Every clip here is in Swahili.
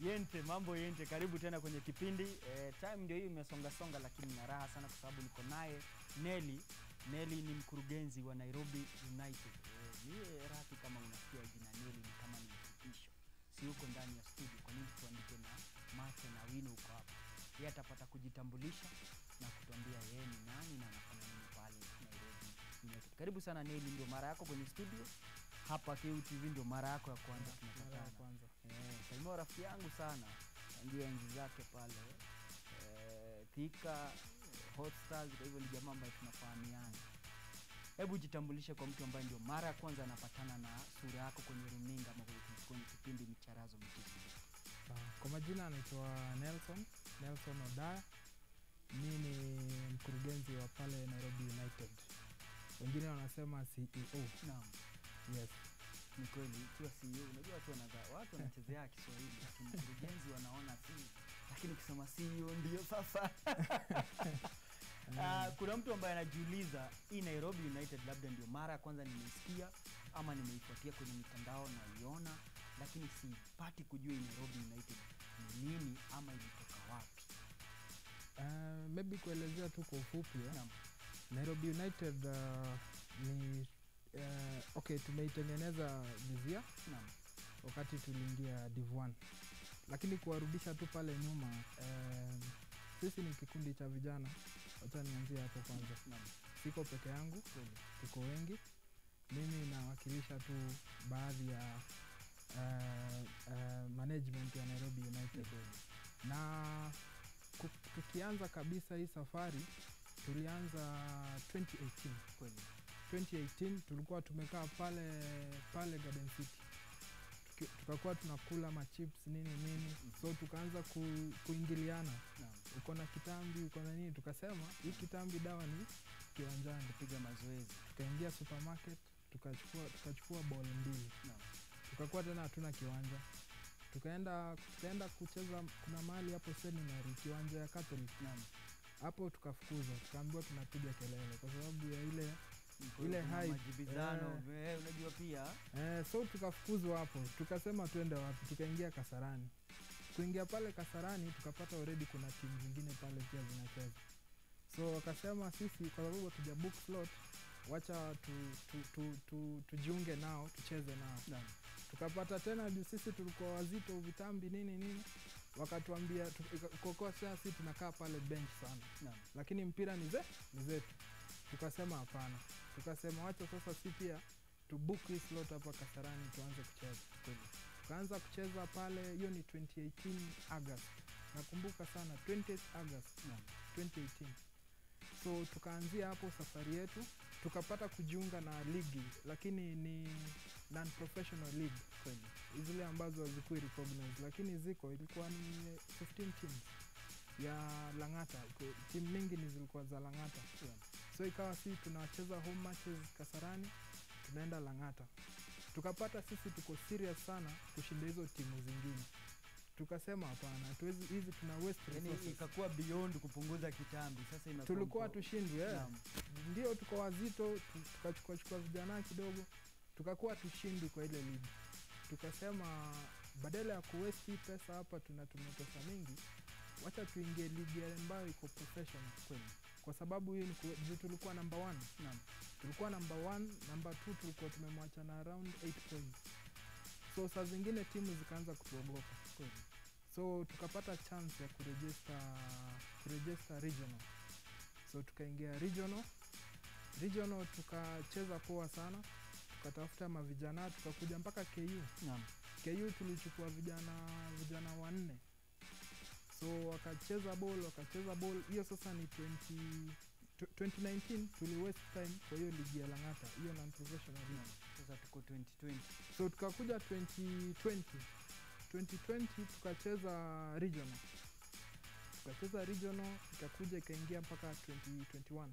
Yente, mambo Yente, karibu tena kwenye kipindi e, time ndio hiyo imesonga songa, lakini na raha sana kwa sababu niko naye Nelly. Nelly ni mkurugenzi wa Nairobi United. E, niye rafiki, kama unasikia jina Nelly ni kama ni mfupisho, si uko ndani ya studio. Kwa nini tuandike na mate na wino huko hapa? Yeye atapata kujitambulisha na kutuambia yeye ni nani na anafanya nini pale Nairobi United. Karibu sana Nelly, ndio mara yako kwenye studio hapa KUTV, ndio mara yako ya kwanza Mara ya tunapatana. kwanza. Eh, Salima rafiki yangu sana tangia enzi zake pale eh, Thika eh, Hot Stars. Kwa hivyo ni jamaa ambaye tunafahamiana. Hebu jitambulishe kwa mtu ambaye ndio mara ya kwanza anapatana na sura yako kwenye runinga ama kwenye, kwenye kipindi Micharazo Michezo. Ah, Kwa majina anaitwa Nelson Nelson Odaya. Mi ni mkurugenzi wa pale Nairobi United, wengine wanasema CEO. Naam, Yes. ni kweli ikiwa CEO, unajua watu wanaza, watu wanachezea Kiswahili lakini mkurugenzi wanaona si, lakini ukisema CEO ndio sasa Ah, kuna mtu ambaye anajiuliza hii Nairobi United labda ndio mara ya kwanza nimeisikia ama nimeifuatia kwenye mitandao naiona, lakini sipati kujua hii Nairobi United ni nini ama ilitoka wapi. Uh, maybe kuelezea tu kwa ufupi eh. Naam. Nairobi United uh, ni uh, okay, tumeitengeneza jizia Naam. wakati tuliingia Div 1 lakini kuwarudisha tu pale nyuma um, sisi ni kikundi cha vijana. Wacha nianzie hapo kwanza. Naam. Siko peke yangu, Kweli. tuko wengi. Mimi nawakilisha tu baadhi ya uh, uh, management ya Nairobi United na ku- tukianza kabisa hii safari tulianza 2018 Kweli. 2018 tulikuwa tumekaa pale pale Garden City Tuki- tukakuwa tunakula machips nini nini so tukaanza ku, kuingiliana Naam. uko na kitambi uko na nini tukasema hii kitambi dawa ni kiwanjani Piga mazoezi. tukaingia supermarket tukachukua tukachukua ball mbili Naam. tukakuwa tena hatuna kiwanja tukaenda tukaenda kucheza kuna mahali hapo seminary kiwanja ya Catholic Naam. hapo tukafukuzwa tukaambiwa tunapiga kelele kwa sababu ya ile Kwa Ile kuna hype, majibizano eh, unajua pia eh, so tukafukuzwa hapo tukasema twende wapi tukaingia kasarani kuingia pale kasarani tukapata already kuna timu zingine pale pia zinacheza so wakasema sisi kwa sababu hatuja book slot wacha tu, tu, tu, tu, tujiunge nao tucheze nao Naam. tukapata tena juu sisi tulikuwa wazito vitambi nini nini wakatuambia tu- ika- kokoa sasa si tunakaa pale bench sana Naam. lakini mpira ni ze ni zetu tukasema hapana tukasema wacha sasa si pia tu book hii slot hapa kasarani tuanze kucheza Kweli. tukaanza kucheza pale hiyo ni 2018 august nakumbuka sana 20th august Naam. 2018 so tukaanzia hapo safari yetu tukapata kujiunga na ligi lakini ni non professional league Kweli. zile ambazo hazikui recognized lakini ziko ilikuwa ni 15 teams ya langata Ku- timu mingi ni zilikuwa za langata Yeah. so ikawa si tunacheza home matches kasarani tunaenda langata tukapata sisi tuko serious sana kushinda hizo timu zingine tukasema hapana hatuwezi hizi tuna waste Yani resources. ikakuwa beyond kupunguza kitambi sasa imekuwa tulikuwa mko- tushindwe yeah. Naam. ndio tuko wazito tu- tukachukua chukua vijana kidogo tukakuwa tushindi kwa ile ligi tukasema badala ya kuwesti hii pesa hapa tunatumia pesa mingi wacha tuingie ligi ambayo iko professional Kweli. kwa sababu hiyo ni ku- juu tulikuwa number one Naam. tulikuwa number one number two tulikuwa tumemwacha na around 8 points so saa zingine timu zikaanza kutuogopa Kweli. so tukapata chance ya kurejesta kurejesta regional so tukaingia regional regional tukacheza poa sana tukatafuta mavijana tukakuja mpaka ku Naam. ku tulichukua vijana vijana wanne so wakacheza ball wakacheza ball hiyo sasa ni 20, tw- 2019 tuli waste time kwa hiyo ligi ya langata hiyo non professional league Naam. Sasa tuko 2020. so tukakuja 2020 2020 tukacheza regional tukacheza regional ikakuja ikaingia mpaka 2021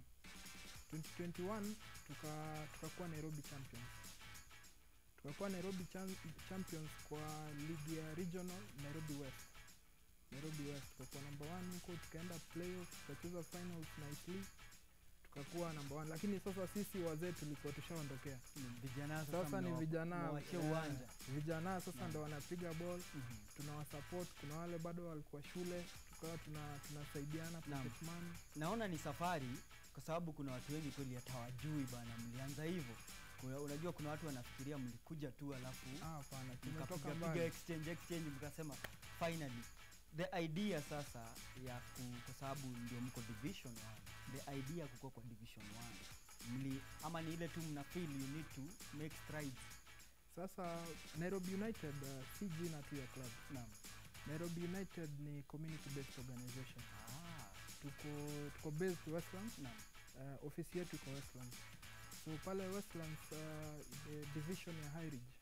2021 tuka tukakuwa nairobi champions tukakuwa nairobi Cham- champions kwa ligi ya regional nairobi west nairobi west tukakuwa number one huko tukaenda playoff tukacheza finals nicely tukakuwa namba one lakini sasa sisi wazee tulikuwa tushaondokea Ni vijana sasa, sasa ni mnawa- vijana mnawachia eh, uwanja vijana sasa Naam. ndo wanapiga ball Mhm. tunawasupport kuna wale bado walikuwa shule tukawa tuna tunasaidiana Naam. pocket money. naona ni safari kwa sababu kuna watu wengi kweli hatawajui bana mlianza hivyo Kuna- unajua kuna watu wanafikiria mlikuja tu alafu Ah, hapana tumetoka mkapiga piga mbali exchange exchange mkasema finally the idea sasa ya ku, kwa sababu ndio mko division one the idea ya kukuwa kwa division one mli ama ni ile tu mna feel you need to make strides sasa nairobi united uh, si jina tu ya club naam nairobi united ni community based organization ah, tuko tuko based westlands naam uh, ofisi yetu iko westlands so pale westlands uh, the division ya highridge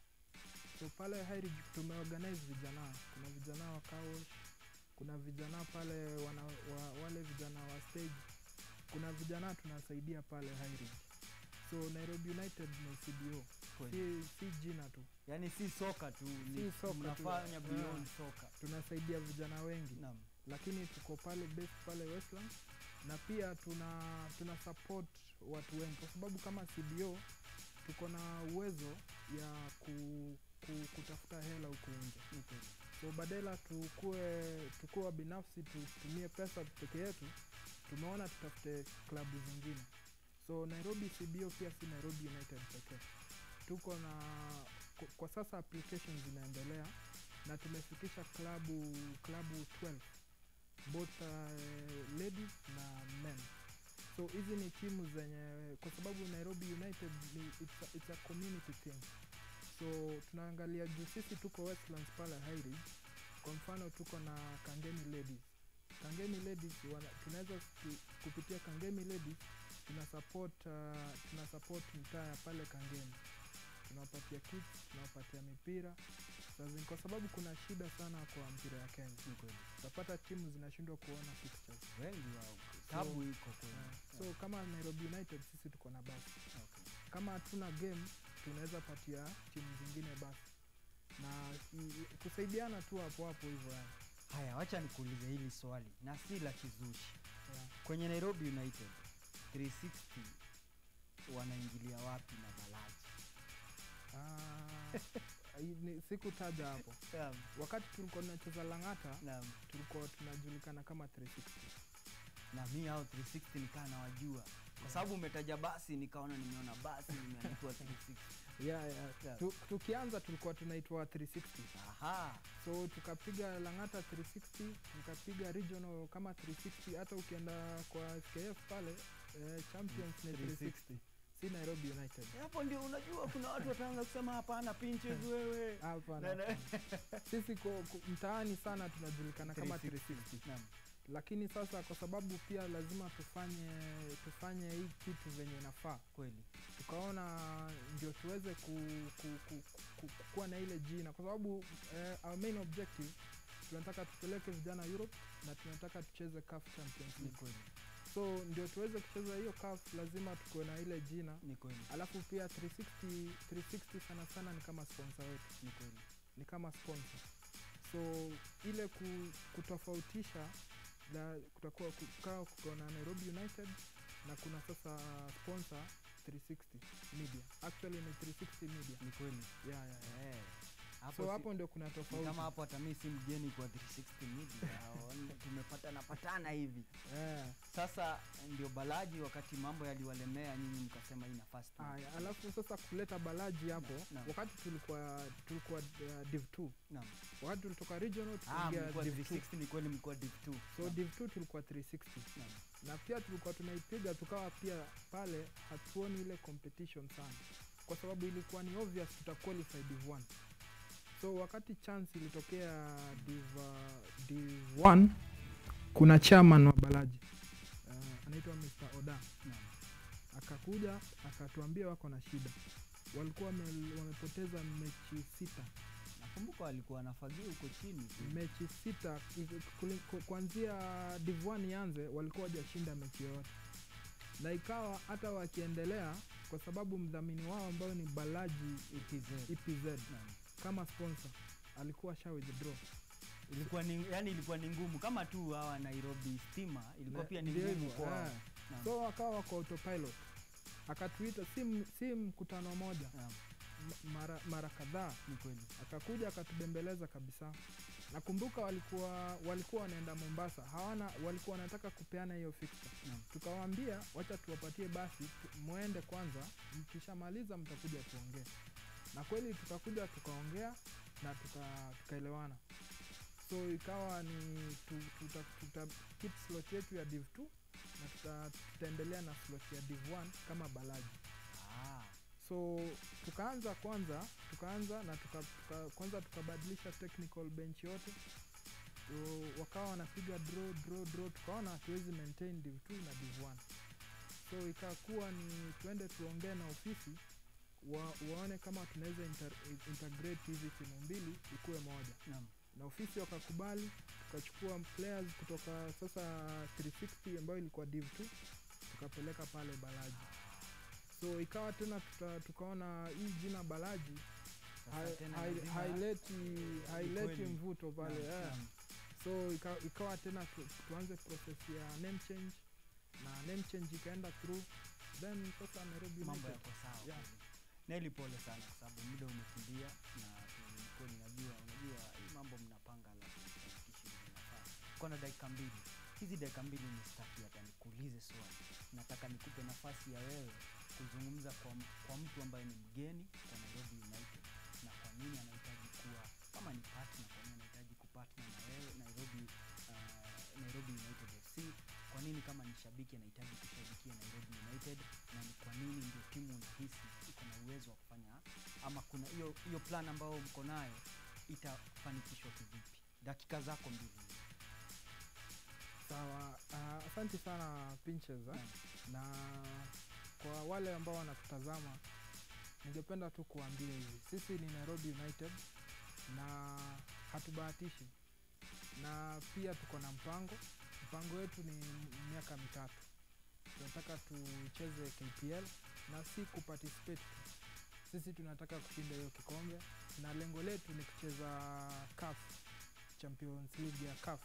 so pale highridge tumeorganize vijana kuna vijana wa kawosh kuna vijana pale wana, wa, wale vijana wa stage kuna vijana tunasaidia pale highridge so nairobi united ni cbo kweli si, si jina tu yani si soka tu ni Si soka tu, mnafanya yeah. beyond soka tunasaidia vijana wengi naam lakini tuko pale base pale westland na pia tuna tuna support watu wengi kwa sababu kama cbo tuko na uwezo ya ku, ku, kutafuta hela huku nje ni kweli so badala tukue tukue binafsi tutumie pesa peke yetu tumeona tutafute klabu zingine so nairobi cbo pia si nairobi united pekee tuko na kwa- kwa sasa applications zinaendelea na tumefikisha klabu klabu 12 both uh, ladies na men so hizi ni timu zenye kwa sababu nairobi united ni it's a, it's a community thing so tunaangalia juu sisi tuko westlands pale highridge kwa mfano tuko na kangemi ladies kangemi ladies wana- tunaweza tu- kupitia kangemi ladies tuna support uh, tuna support mtaa ya pale kangemi tunawapatia kits tunawapatia mipira Saa zingine- kwa sababu kuna shida sana kwa mpira ya kenya ni kweli utapata timu zinashindwa kuona fixtures wengi wao tabu iko kweli uh, so kama nairobi united sisi tuko na basi okay. kama hatuna game tunaweza patia timu zingine basi na i- i- kusaidiana tu hapo hapo hivyo yani haya wacha nikuulize hili swali na si la kizushi yeah. kwenye nairobi united 360 wanaingilia wapi na balaji Ah, i- ni- sikutaja hapo naam wakati tulikuwa tunacheza langata naam tulikuwa tunajulikana kama 360 na mi hao 360 nikaa nawajua kwa sababu umetaja basi nikaona nimeona basi nimeandikwa 360 yeah, yeah. Yeah. Tu, tukianza tulikuwa tunaitwa 360 aha so tukapiga langata 360 tukapiga regional kama 360 hata ukienda kwa fkf pale eh, champions ni 360 si nairobi united hapo ndio unajua kuna watu wataanza kusema hapana pinches wewe hapana Na- na- hapana. sisi ko- ko- mtaani sana tunajulikana kama 360. 360 naam lakini sasa kwa sababu pia lazima tufanye tufanye hii kitu venye inafaa kweli tukaona ndio tuweze ku, ku, ku, ku, ku, kuwa na ile jina kwa sababu eh, our main objective tunataka tupeleke vijana europe na tunataka tucheze CAF champions ni league kweli so ndio tuweze kucheza hiyo CAF lazima tukuwe na ile jina ni kweli alafu pia 360 360 sana sana ni kama sponsor wetu ni kweli ni kama sponsor so ile ku, kutofautisha na kutakuwa kukaa kuko na nairobi united na kuna sasa sponsor 360 media actually ni 360 media ni kweli yeah, yeah, yeah. Eh, hapo so si- hapo ndio kuna ni tofauti kama hapo hata mi si mgeni kwa 360 media Hao, tumepatana patana hivi yeah. sasa ndio balaji wakati mambo yaliwalemea nyinyi mkasema hii nafasi tu Aya, alafu sasa kuleta balaji hapo naam. wakati tulikuwa tulikuwa uh, div 2 naam wakati tulitoka regional ah tukaingia mlikuwa div 2 360 ni kweli mlikuwa div 2 so div 2 tulikuwa 360 naam na pia tulikuwa tunaipiga tukawa pia pale hatuoni ile competition sana kwa sababu ilikuwa ni obvious tuta qualify div 1 so wakati chance ilitokea div, uh, div 1 kuna chairman wa balaji uh, anaitwa mr oda naam akakuja akatuambia wako na shida walikuwa wame, wamepoteza mechi sita nakumbuka walikuwa wanafagia huko chini tu. mechi sita i- kuli- ku- kuanzia div 1 ianze walikuwa wajashinda mechi yoyote na ikawa hata wakiendelea kwa sababu mdhamini wao ambao ni balaji EPZ. epz Naam. kama sponsor alikuwa sha withdraw ilikuwa ni yani ilikuwa ni ngumu kama tu hawa nairobi stima ilikuwa Na- pia ni ndio ngumu hivyo, kwao eh. Naam. so wakawa wako autopilot akatuita si, m- si mkutano moja Naam, m- mara, mara kadhaa ni kweli. akakuja akatubembeleza kabisa nakumbuka walikuwa walikuwa wanaenda mombasa hawana walikuwa wanataka kupeana hiyo fixture Naam. tukawaambia wacha tuwapatie basi tu- mwende kwanza mkishamaliza mtakuja tuongee na kweli tukakuja tukaongea na tuka- tukaelewana so ikawa ni tu, tuta, tuta keep slot yetu ya div 2 na tuta, tutaendelea na slot ya div 1 kama balaji Ah, so tukaanza kwanza tukaanza na tuka, tuka, kwanza tukabadilisha technical bench yote so, wakawa wanapiga draw draw draw tukaona hatuwezi maintain div 2 na div 1 so ikakuwa ni tuende tuongee na ofisi wa, waone kama tunaweza inter, integrate hizi timu mbili ikuwe moja naam. na ofisi wakakubali tukachukua players kutoka sasa 360 ambayo ilikuwa div 2 tukapeleka pale balaji so ikawa tena tuta, tukaona hii jina balaji Sasa hai- tena hai- lazima- haileti haileti kweli. mvuto pale Naam, eh. naam. so ika, ikawa tena tu, tuanze process ya name change na name change ikaenda through then sasa Nairobi mambo United. yako sawa Yeah. kweli. Neli, pole sana kwa sababu muda umekimbia na tulikuwa ninajua, unajua hii mambo mnapanga alafu mfanikishe vile inafaa. Uko na dakika mbili, hizi dakika mbili ni staki hata nikuulize swali. Nataka nikupe nafasi ya wewe kuzungumza kwa, m- kwa mtu ambaye ni mgeni kwa Nairobi United na kwa nini anahitaji kuwa kama ni partner, kwa nini anahitaji kupartner na wewe Nairobi, uh, Nairobi United FC kwa nini kama ni shabiki anahitaji kushabikia Nairobi United na ni kwa nini ndio timu unahisi iko na uwezo wa kufanya ama kuna hiyo hiyo plan ambayo mko nayo itafanikishwa kivipi? Dakika zako mbili. sawa uh, asante sana pinches eh? Naam. na kwa wale ambao wanatutazama ningependa tu kuambia hivi sisi ni nairobi united na hatubahatishi na pia tuko na mpango mpango wetu ni m- miaka mitatu tunataka tucheze kpl na si kuparticipate tu sisi tunataka kushinda hiyo kikombe na lengo letu ni kucheza CAF champions league ya CAF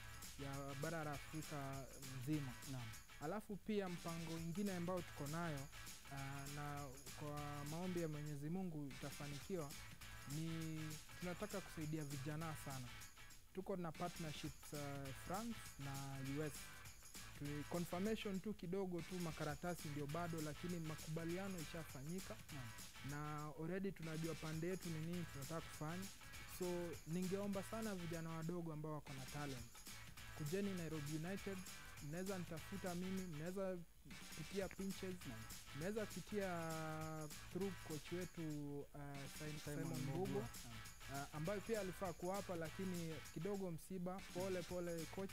ya bara la afrika mzima Naam. alafu pia mpango ingine ambayo tuko nayo uh, na kwa maombi ya mwenyezi mungu itafanikiwa ni tunataka kusaidia vijana sana tuko na partnerships uh, france na us Tu- confirmation tu kidogo tu makaratasi ndio bado lakini makubaliano ishafanyika Naam. na already tunajua pande yetu ni nini tunataka kufanya so ningeomba sana vijana wadogo ambao wako na talent kujeni nairobi united mnaweza nitafuta mimi mnaweza pitia pinches Naam. mnaweza pitia through coach wetu uh, Sim- simon mbugo Naam. uh, ambayo pia alifaa kuwapa lakini kidogo msiba pole pole coach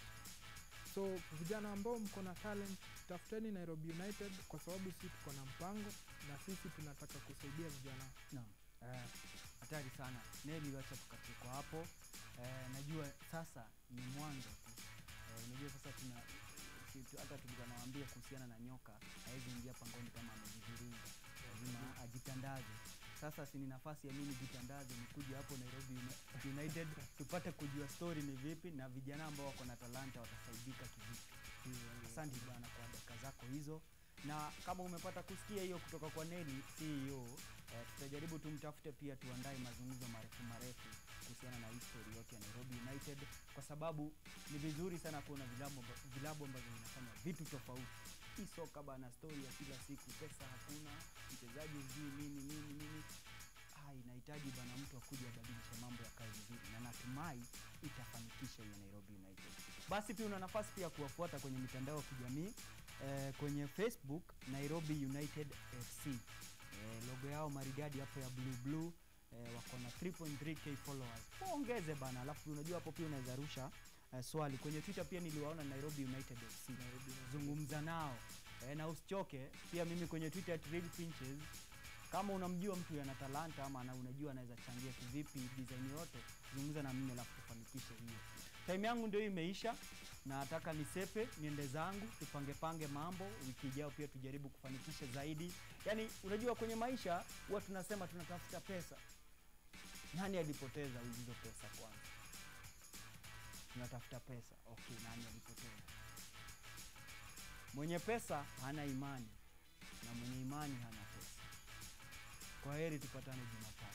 so vijana ambao mko na talent tafuteni nairobi united kwa sababu si tuko na mpango na sisi tunataka kusaidia vijana Naam. uh, Hatari sana. Neli, wacha tukatie kwa hapo. Eh, najua sasa ni mwanzo tu. Eh, unajua sasa tuna si, tu, hata tulikuwa nawaambia kuhusiana na nyoka hawezi ingia pangoni kama amejiviringa, lazima ajitandaze. Sasa si ni nafasi ya mimi jitandaze, nikuje hapo Nairobi Uni- United tupate kujua story ni vipi na vijana ambao wako na talanta watasaidika kivipi. Asante bwana kwa dakika zako hizo, na kama umepata kusikia hiyo kutoka kwa Neli CEO, eh, tutajaribu tumtafute pia tuandae mazungumzo marefu marefu kuhusiana na history yote ya Nairobi United, kwa sababu ni vizuri sana kuona vilabu amba- vilabu ambavyo vinafanya vitu tofauti. Hii soka bana, story ya kila siku, pesa hakuna, mchezaji sijui nini nini nini ah, inahitaji bana mtu akuja abadilishe mambo ya kazi vizuri, na natumai itafanikisha hiyo Nairobi United. Basi pia una nafasi pia kuwafuata kwenye mitandao ya kijamii eh, kwenye Facebook Nairobi United FC eh, logo yao maridadi hapo ya blue blue eh, wako na 3.3k followers, waongeze bana. Alafu unajua hapo pia unaweza rusha eh, swali kwenye Twitter pia niliwaona Nairobi United FC, zungumza nao eh, na usichoke pia. Mimi kwenye Twitter at Real Pinches kama unamjua mtu ana talanta ama ana- unajua anaweza changia kivipi design yote, zungumza na mimi alafu tufanikishe hiyo. Time yangu ndio imeisha, na nataka nisepe niende zangu, tupange pange mambo. Wiki ijayo pia tujaribu kufanikisha zaidi. Yaani unajua kwenye maisha huwa tunasema tunatafuta pesa. Nani alipoteza hizo pesa kwanza? Tunatafuta pesa. Okay, nani alipoteza? Mwenye pesa hana imani na mwenye imani hana pesa. Kwa heri, tupatane Jumatatu.